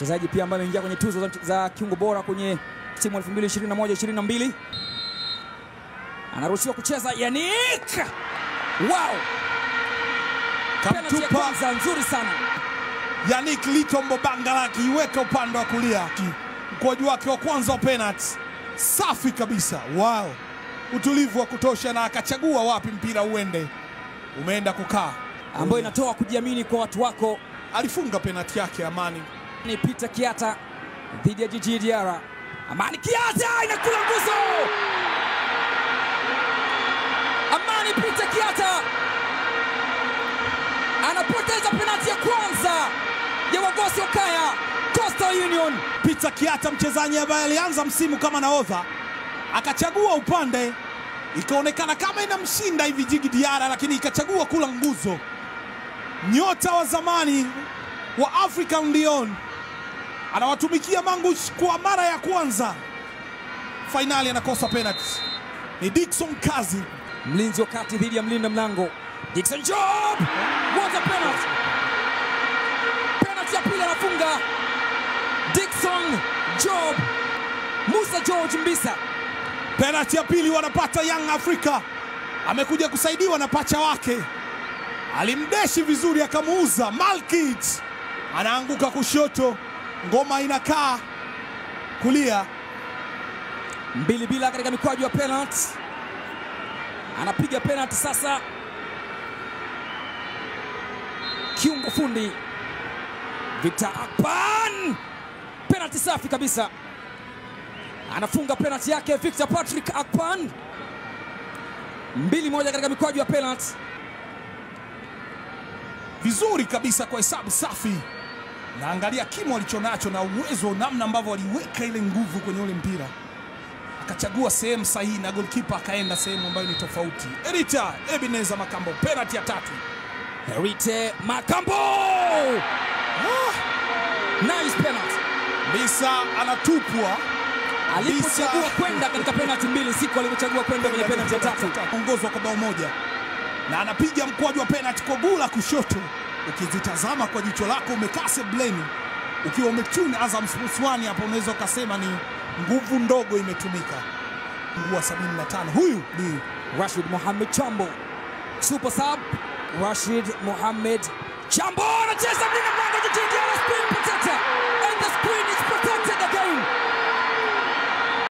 mchezaji pia ambaye ameingia kwenye tuzo za, za kiungo bora kwenye timu 2021 22 anaruhusiwa kucheza Yannick. Wow, penalty ya Kamtupa kwanza nzuri sana. Yannick Litombo Bangala akiiweka upande wa kulia, mkwaju wake wa kwanza wa penalty, safi kabisa. Wow, utulivu wa kutosha, na akachagua wapi mpira uende, umeenda kukaa, ambayo inatoa kujiamini kwa watu wako. alifunga penalty yake Amani. Ni Peter Kiata dhidi ya Jiji Diarra. Amani Kiata inakula nguzo. Amani Peter Kiata anapoteza penalti ya kwanza ya Wagosi Okaya Coastal Union. Peter Kiata, mchezaji ambaye alianza msimu kama nahodha, akachagua upande, ikaonekana kama inamshinda hivi Jigi Diara, lakini ikachagua kula nguzo. Nyota wa zamani wa African Lyon anawatumikia Mangush kwa mara ya kwanza, fainali anakosa penalty. Ni Dickson Kazi, Mlinzi wa kati dhidi ya mlinda mlango Dickson Job. What a penalty! Penalty ya pili anafunga Dickson Job. Musa George Mbisa penalty ya pili wanapata Young Africa. Amekuja kusaidiwa na pacha wake, alimdeshi vizuri, akamuuza Malkit, anaanguka kushoto, ngoma inakaa kulia. mbili bila katika mikwaju ya penalty. Anapiga penalty sasa, kiungo fundi Victor Akpan, penalty safi kabisa, anafunga penalty yake Victor Patrick Akpan, mbili moja katika mikwaju ya penalty. vizuri kabisa kwa hesabu safi. Naangalia kimo alichonacho na uwezo, namna ambavyo aliweka ile nguvu kwenye ule mpira, akachagua sehemu sahihi na goalkeeper akaenda sehemu ambayo ni tofauti. Erita Ebeneza Makambo, penalty ya tatu. Herite Makambo, nice penalty. Bisa anatupwa Alipochagua Bisa. kwenda katika penalty mbili, siku alivyochagua kwenda kwenye penalty ya tatu. ongozwa kwa bao moja na anapiga mkwaju wa penalty kwa gula kushoto. Ukizitazama kwa jicho lako umekaa sebleni, ukiwa umetune Azam Sports 1 hapo, unaweza ukasema ni nguvu ndogo imetumika. Nguu wa 75 huyu ni Rashid Mohamed Chambo, super sub. Rashid Mohamed Chambo anacheza mlinda mlango Jiji Diarra, screen protector and the screen is protected again.